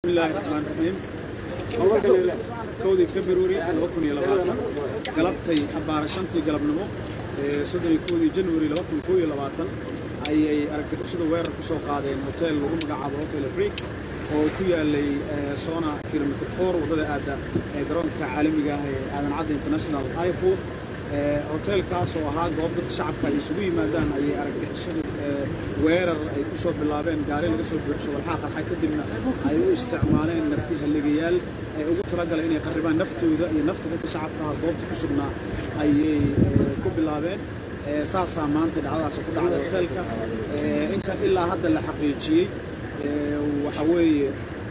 bismillaahi raxmaan raxiim kowdii februari laba kun iyo labaatan galabtay abbaara shantii galabnimo ee soddon iyo kowdii januari laba kun koo iyo labaatan ayay argagixisada weerar ku soo qaadeen hotel lagu magacaabo hotel afriq oo ku yaalay sona kilomitr four waddada aadda ee garoonka caalamiga ah ee aadan cadda international airport hotelkaas oo ahaa goob dadka shacabka ay isugu yimaadaan ayay argagixisadu weerar ay ku soo bilaabeen gaari laga soo buuxsho walxaa qarxa kadibna ay u isticmaaleen nafti halligayaal ay ugu talagaleen inay qarribaan naftooda iyo nafta dadka shacabka ah goobta ku sugnaa ayay ku bilaabeen saasaa maanta dhacdadaas ku dhacday hotelka inta ilaa hadda la xaqiijiyey waxa weeye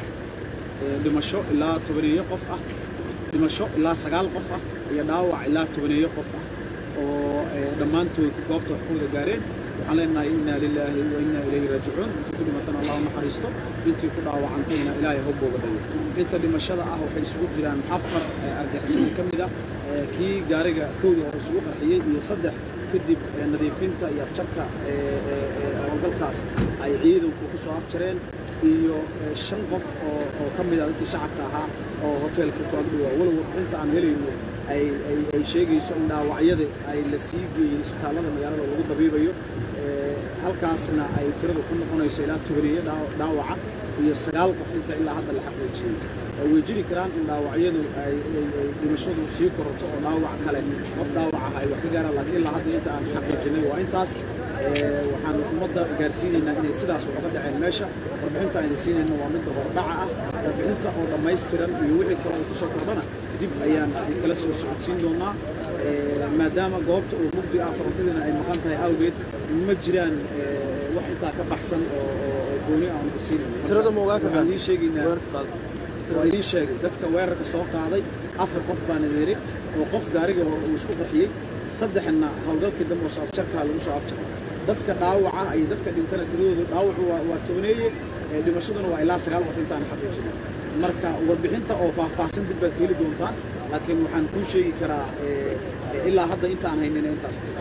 dhimasho ilaa tobaneeyo qof ah dhimasho ilaa sagaal qof ah iyo dhaawac ilaa tobaneeyo qof ah oo dhammaantood goobta wax ku wada gaareen waxaan leenahay inna lilaahi wa inna ilayhi raajicuun intii ku dhimatana allah u naxariisto intii ku dhaawacantayna ilaahay ha booga dhayo inta dhimashada ah waxay isugu jiraan afar argixisada ka mid ah kii gaariga kowdii hore isugu qarxiyey iyo saddex kadib nadiifinta iyo afjarka howlgalkaas ay ciidanku ku soo afjareen iyo shan qof oo oo ka mid ah dadkii shacabka ahaa oo hoteelka ku agdhowaa walow inta aan helayno ay ay sheegayso in dhaawacyada ay la sii geeyey isbitaallada magaalada lagu dabiibayo halkaasna ay tiradu ku noqonayso ilaa tobaneeyo dhaawaca iyo sagaal qof inta ilaa hadda la xaqiijiyey way jiri karaan in dhaawacyadu ay dhimashadu sii korato oo dhaawac kale qof dhaawac ah ay wax ka gaaraan laakiin ilaa hadda inta aan xaqiijinay waa intaas waxaan ummadda gaarsiinaynaa inay sidaas uga dhaceen meesha warbixinta aan idin siinayna waa midda hordhaca ah warbixinta oo dhammaystiran iyo wixii kale oo kusoo kordhana dib ayaan kala soo socodsiin doonaa maadaama goobta uu mugdi ah korontadiina ay maqan tahay awgeed ma jiraan wax intaa ka baxsan oo gooni aan siinayno idiin sheegaynaa waa idiin sheegay dadka weerarka soo qaaday afar qof baan idiri oo qof gaarigii hore uu isku qarxiyey saddexna howlgalkii dambe oo afjarkaa lagu soo afjaray dadka dhaawaca iyo dadka dhintana tiradoodu dhaawacu waa tobaneeye dhimashaduna waa ilaa sagaal qof intaan xaqiijinay marka warbixinta oo faahfaahsan dib baad ka heli doontaan laakiin waxaan kuu sheegi karaa ilaa hadda intaan haynina intaas